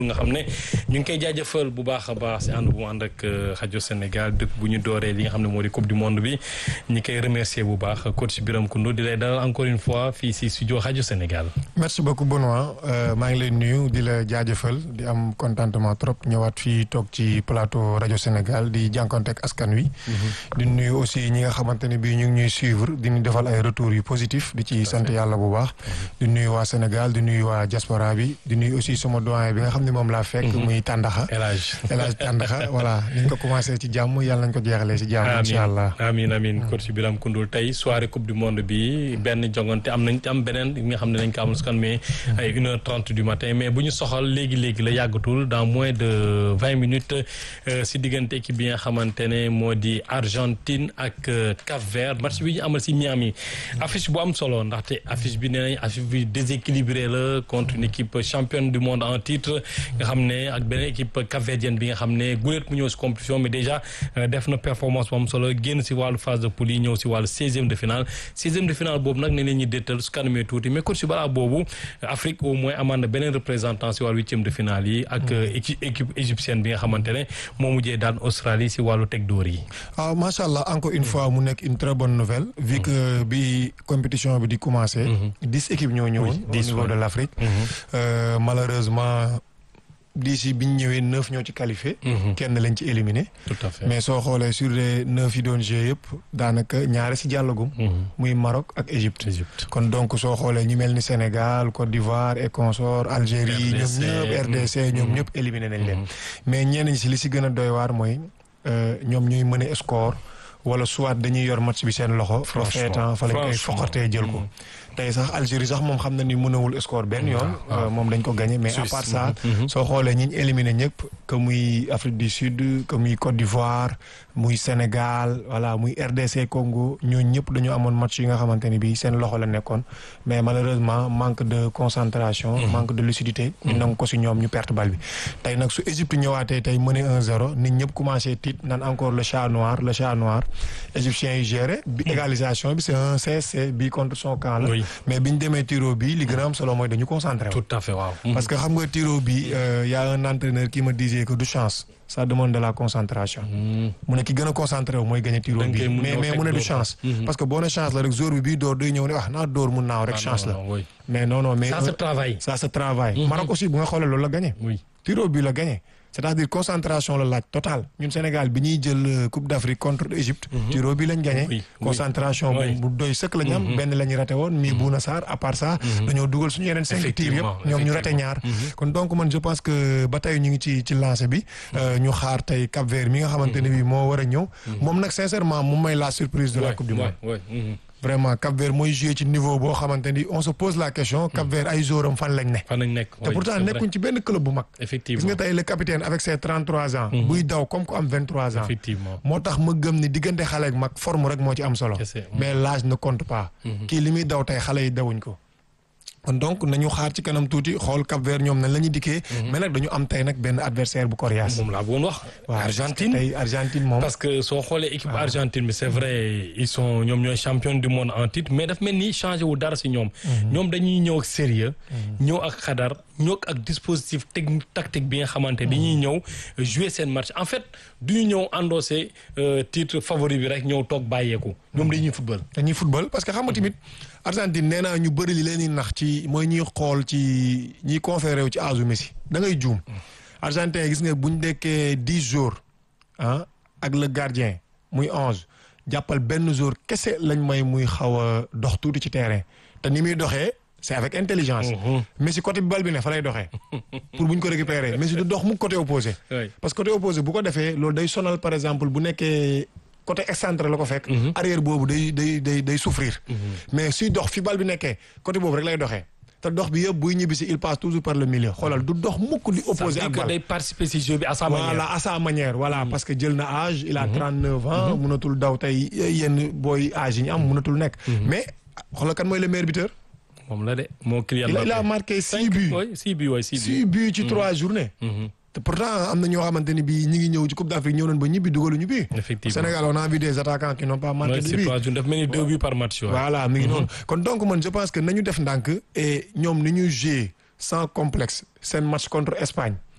nga xam ne ñu ngi koy jaajëfal bu baax a baax si ànd bu ànd ak rajo Sénégal dëkk bu ñu dooree li nga xam ne moo di coupe du monde bi ñi koy remercier bu baax coach Biram Koundou di lay dalal encore une fois fii si studio rajo Sénégal. merci beaucoup Benoît maa ngi lay nuyu di la jaajëfal di am contentement trop ñëwaat fii toog ci plateau rajo Sénégal di jànkonteeg askan wi. di nuyu aussi ñi nga xamante ne bii ñu ngi ñuy suivre di ñu defal ay retours yu positif di ci sant yàlla bu baax. di nuyu waa Sénégal di nuyu waa diaspora bi di nuyu aussi sama doyen bi nga xam ne moom laa fekk muy Tàndaxa El Hadj El Hadj Tàndaxa voilà ni ñu ko commencé ci jàmm yàlla nañ ko jeexalee ci jàmm incha allah amiin amiin coach Biram Koundoul tey soirée coupe du monde bi benn jongante am nañ am beneen bi nga xam ne dañ ko amal su kan mais ay une heure trente du matin mais bu ñu soxal léegi-léegi la yàggatul dans moins de vingt minutes si diggante équipe bi nga xamante ne moo di Argentine ak Cap Vert match bi ñu amal si Miami affiche bu am solo ndaxte affiche bi nee nañ affiche bi déséquilibré la contre une équipe championne du monde en titre nga xam ne ak beneen équipe capverdienne bi nga xam ne guléet mu ñëw si compétition mais déjà def na performance bu am solo génn si wàllu phase de poule yi ñëw si wàllu seizième de finale seizième de finale boobu nag ne leen ñuy déttal su kanamee tuuti mais coach si balaa boobu Afrique au moins amaan na beneen représentant si wàllu huitième de finale yi ak équipe égyptienne bi nga xamante ne moo mujjee daan Australie si wàllu teg dóor yi waaw macha allah encore une fois mu nekk une très bonne nouvelle vu que bi compétition bi di commencé dix équipes ñoo ñëwoon au niveau de l'Afrique malheureusement d'ici bi ñu ñëwee neuf ñoo ci qualifié. kenn lañ ci éliminé. tout à fait mais soo xoolee sur les neuf yi doon joué yëpp daanaka ñaare si jàllagum. muy Maroc ak Égypte. Égypte kon donc soo xoolee ñu mel ni Sénégal Côte d'Ivoire et consorts Algérie ñoom ñëpp RDC ñoom ñëpp éliminé nañ leen. mais ñenn ñi si li si gën a doy waar mooy ñoom ñuy mën a score wala soit dañuy yor match bi seen loxo. franchement fa lañ koy foqatee jël ko. tey sax Algérie sax moom xam na ni mënawul score benn yoon. moom dañ ko gagné mais à part ça. soo xoolee ñi ñu éliminé ñëpp. que muy Afrique du Sud que muy Côte d'Ivoire muy Sénégal voilà muy RDC Congo ñooñu ñëpp dañoo amoon match yi nga xamante ni bii seen loxo la nekkoon. mais malheureusement manque de concentration. manque de lucidité. ñu nangu ko si ñoom ñu perte bal bi. tey nag su Égypte ñëwaatee tey mëne 1-0 nit ñëpp commencé tiit naan encore le chat noir le chat noir égyptiens yi géré. bi égalisation bi c'est un CSC bi contre son camp la. mais bi ñu demee tiro bi li gën a am solo mooy dañu concentré wu. tout à fait waaw. parce que xam nga tiro bi y a un entraîneur qui me disait que du chance ça demande de la concentration. mu ne ki gën a concentré wu mooy gagné tiro bi mais mais mu ne du chance. parce que boo ne chance la rek jour bi bii door day ñëw ne ah naa door mun naaw rek chance la. mais non non mais. ça se travaille. ça se travaille. Maroc aussi bu nga xoolee loolu la gagné. tiro bi la gagné. c'est-à-dire concentration la laaj total ñun Sénégal bi ñuy jël Coupe d'Afrique contre Égypte. tiro bi lañ gagné. concentration bu doy sëkk la ñu am. benn la ñu raté woon mi Bouna Sarr à part ça. dañoo dugal suñu yeneen cinq tirs yëpp ñoom ñu raté ñaar. kon donc man je pense que ba tey ñu ngi ci ci lancé bi. ñu xaar tey Cap Vert mi nga xamante ne bii moo war a ñëw. moom nag sincèrement moom may la surprise de la Coupe du Monde. vraiment Cap Vert mooy joué ci niveau boo xamante ni on se pose la question Cap Vert ay joueurs am fan lañ ne. fan lañ nekk te pourtant nekkuñ ci benn club bu mag. effectivement gis nga tey le capitaine avec ses 33 ans. buy daw comme ku am 23 ans. effectivement moo tax ma gëm ni diggante xale ak mag forme rek moo ci am solo. mais l'âge ne compte pas. kii li muy daw tey xale yi dawuñ ko. kon donc nañu xaar ci kanam tuuti xool Cap Vert ñoom nañ la ñuy dikkee. mais nag dañu am tey nag benn adversaire bu coriace. moom laa bëggoon wax. Argentine tey Argentine moom. parce que soo xoolee équipe Argentine bi c'est vrai ils sont ñoom ñooy champion du monde en titre mais daf mel ni changé wu dara si ñoom. ñoom dañuy ñëw ak sérieux ñëw ak xadar ñëw ak dispositif technique tactique bi nga xamante dañuy ñëw jouer seen match en fait du ñu ñëw endossé titre favori bi rek ñëw toog bàyyeeku. ñoom dañuy football. dañuy football parce que xam nga tamit Argentine nee naa ñu bëri li leen di nax ci mooy ñuy xool ci ñiy conféré wu ci âge Messi da ngay juum. Argentin gis nga bu ñu dekkee dix jours ah ak le gardien muy onze jàppal benn jour kese lañ may muy xaw a dox tuuti ci terrain te ni muy doxee c'est avec intelligence. Messi côté bi bal bi ne fa lay doxee. pour bu ñu ko récupérer Messi du dox mu côté opposé. parce que côté opposé bu ko defee loolu day sonal par exemple bu nekkee. côté excentré la ko fekk. arrière boobu day day day day souffrir. mais suy dox fi bal bi nekkee côté boobu rek lay doxee. te dox bi yëpp buy ñibbisi il passe toujours par le milieu xoolal du dox mukk di opposé ak bal day participer ci jeu bi à sa manière. voilà à sa manière voilà parce que jël na âge. il a 39 ans. mënatul daw tey yenn booy âge yi ñu am mënatul nekk. mais xoolal kan mooy le meilleur buteur. moom la de moo Kylian Mbappé il a marqué six buts. six buts waay six buts. six buts ci trois journées. te pourtant am na ñoo xamante ni bii ñi ngi ñëw ci Coupe d'Afrique ñëw nañ ba ñibbi dugaluñu bii. effectivement Sénégal on a vu des attaquants qui n'ont pas marqué de but. daf mel ni deux buts par match. voilà mi ngi noonu. kon donc man je pense que nañu def ndànk et ñoom ni ñuy jouer sans complexe seen match contre Espagne